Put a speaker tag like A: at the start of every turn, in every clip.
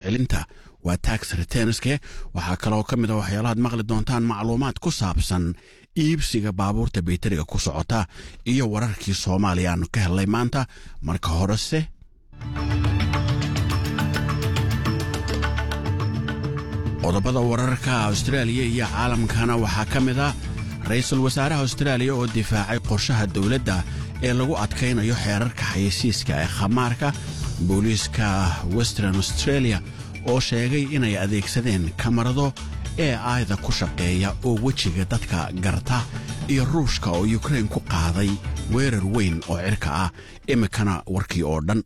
A: celinta waa tax retenske waxaa kaloo ka mid a waxyaalahaad maqli doontaan macluumaad ku saabsan iibsiga baabuurta bayteriga ku socota iyo wararkii soomaaliya aanu ka hellay maanta marka horese qodobada wararka austraaliya iyo caalamkana waxaa ka mid a ra-iisul wasaaraha austraaliya oo difaacay qorshaha dowladda ee lagu adkaynayo xeerarka xayeysiiska ee khamaarka booliiska western australia oo sheegay inay adeegsadeen kamarado ee aayda ku shaqeeya oo wejiga dadka garta iyo ruushka oo yukrain ku qaaday weerar weyn oo cirka ah iminkana warkii oo dhan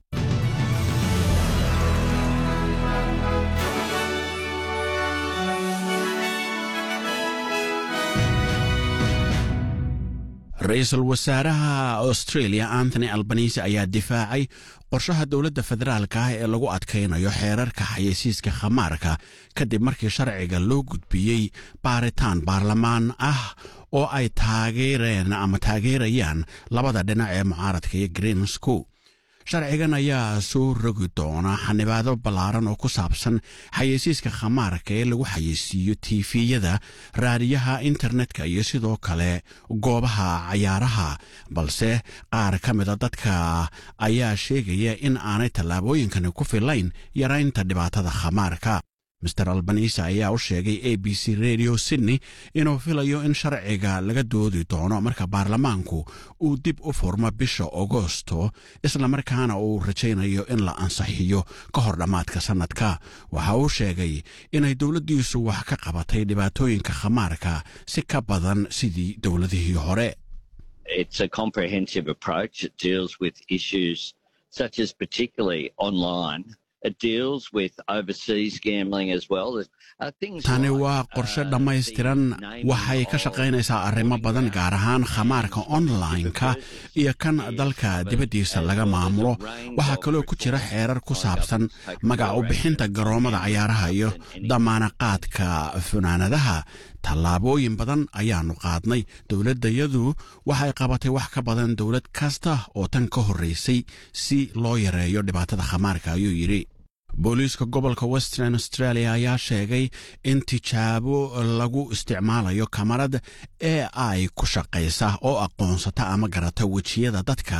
A: ra-iisul wasaaraha australia antony albanisi ayaa difaacay qorshaha dowladda federaalka ah ee lagu adkaynayo xeerarka xayeysiiska khamaarka kadib markii sharciga loo gudbiyey baaritaan baarlamaan ah oo ay taageereen ama taageerayaan labada dhinac ee mucaaradka iyo greensco sharcigan ayaa soo rogi doona xanibaado ballaaran oo ku saabsan xayeysiiska khamaarka ee lagu xayeysiiyo tiifiyada raadiyaha internetka iyo sidoo kale goobaha cayaaraha balse qaar ka mida dadka ayaa sheegaya in aanay tallaabooyinkani ku filayn yaraynta dhibaatada khamaarka master albanisa ayaa u sheegay a b c radio sydney inuu filayo in sharciga laga doodi doono marka baarlamaanku uu dib u furmo bisha agosto islamarkaana uu rajaynayo in la ansaxiyo ka hor dhammaadka sannadka waxa uu sheegay inay dowladdiisu wax ka qabatay dhibaatooyinka khamaarka si ka badan sidii dowladihii hore
B: It's a comprehensive approach. It deals with issues such as particularly online. It deals with overseas gambling as well. Uh, things
A: tani
B: like,
A: waa qorshe
B: uh,
A: dhammaystiran
B: the naming
A: waxay ka
B: of
A: shaqaynaysaa arrimo badan gaar ahaan khamaarka online-ka iyo kan dalka dibaddiisa laga maamulo waxaa kaloo ku jira xeerar ku saabsan magac u bixinta garoommada cayaaraha iyo damaanaqaadka funaanadaha tallaabooyin badan ayaannu qaadnay dowladdayadu waxay qabatay wax ka badan dowlad kasta oo tan ka horraysay si loo yareeyo dhibaatada khamaarka ayuu yidhi booliiska gobolka western australia ayaa sheegay in tijaabo lagu isticmaalayo kamarad ee ay ku shaqaysa oo aqoonsata ama garata wejiyada dadka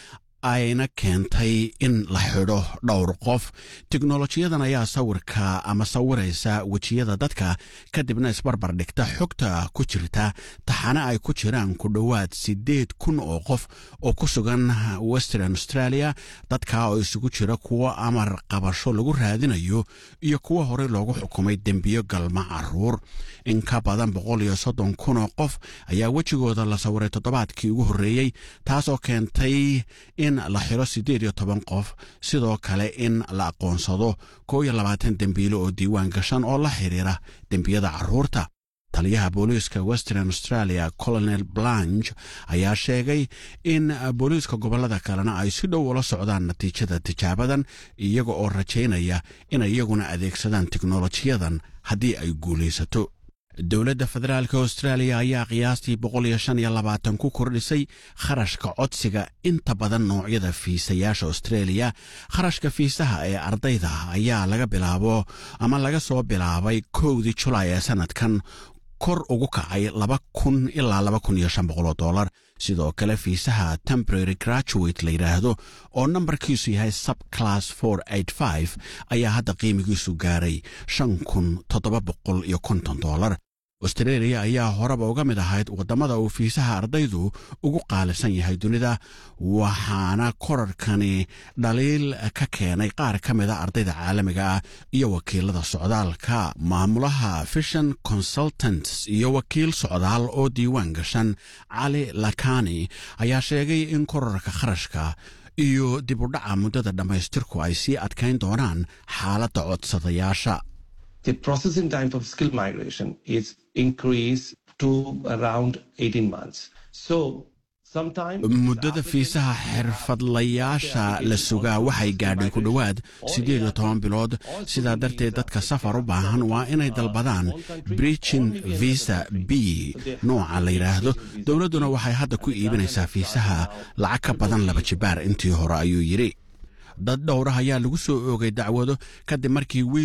A: ayna keentay in la xidho dhowr qof teknolojiyadan ayaa sawirka ama sawiraysa wejiyada dadka kadibna isbarbar dhigta xogta ku jirta taxane ay ku jiraan ku dhowaad siddeed kun oo qof oo ku sugan western australia dadka oo isugu jira kuwo amar qabasho lagu raadinayo iyo kuwo horey loogu xukumay dembiyo galma caruur in ka badan boqol iyo soddon kun oo qof ayaa wejigooda la sawiray toddobaadkii ugu horreeyey taasoo keentay in la xiro siddeed iyo toban qof sidoo kale in la aqoonsado koo iyo labaatan dembiilo oo diiwaan gashan oo la xidhiira dembiyada carruurta taliyaha booliiska western australia colonel blanche ayaa sheegay in booliiska gobollada kalena ay si dhow ula socdaan natiijada tijaabadan iyaga oo rajaynaya inay iyaguna adeegsadaan teknolojiyadan haddii ay guulaysato dowladda federaalk austraaliya ayaa qiyaastii boqol iyo shan iyo labaatan ku kordhisay kharashka codsiga inta badan noocyada fiisayaasha australia kharashka fiisaha ee ardayda ayaa laga bilaabo ama laga soo bilaabay kowdii julaay ee sanadkan kor ugu kacay laba kun ilaa laba kun iyo shan boqoloo dollar sidoo kale fiisaha temporary graduate la yidhaahdo oo nambarkiisu yahay subclass for eight five ayaa hadda qiimigiisu gaaray shan kun toddoba boqol iyo konton dollar australia ayaa horeba uga mid ahayd waddamada uu fiisaha ardaydu ugu qaalisan yahay dunida waxaana korarkani dhaliil ka keenay qaar ka mida ardayda caalamiga ah iyo wakiilada socdaalka maamulaha fishan consultants iyo wakiil socdaal oo diiwaan gashan cali lakani ayaa sheegay in korarka kharashka iyo dib u dhaca muddada dhammaystirku ay sii adkayn doonaan xaaladda codsadayaasha
C: the processing time for skill migration is increased to around 18 months. So sometimes
A: muddada fiisaha xirfadlayaasha la sugaa waxay gaadhay ku dhowaad siddeed iyo toban bilood sidaa darteed dadka safar u baahan waa inay dalbadaan bridgin visa b nooca la yidhaahdo dowladduna waxay hadda ku iibinaysaa fiisaha lacag ka badan laba jibaar intii hore ayuu yidhi dad dhowrah ayaa lagu soo oogay dacwado kadib markii wiil